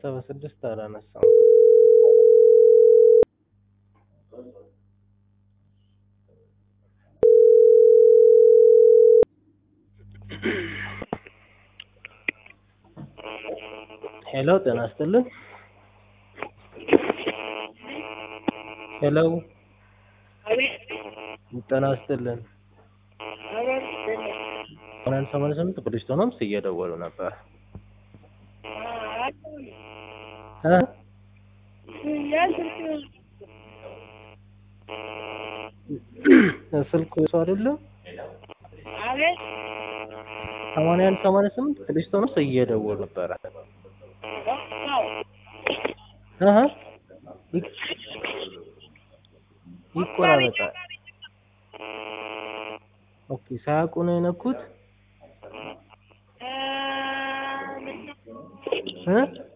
በስድስት አላነሳም። ሄሎ ጤና ይስጥልን። ሄሎ ጤና ይስጥልን። ሰማንያ ሰማንያ ስምንት ፖሊስ ሆኖምስ እየደወሉ ነበር እ ስልኩ ሰው አይደለም። ሰማንያ አንድ ሰማንያ ስምንት ፖሊስ ሆኖምስ እየደወሉ ነበረ። አሀ ይቆራረጣል። ኦኬ ሳያውቁ ነው የነኩት እ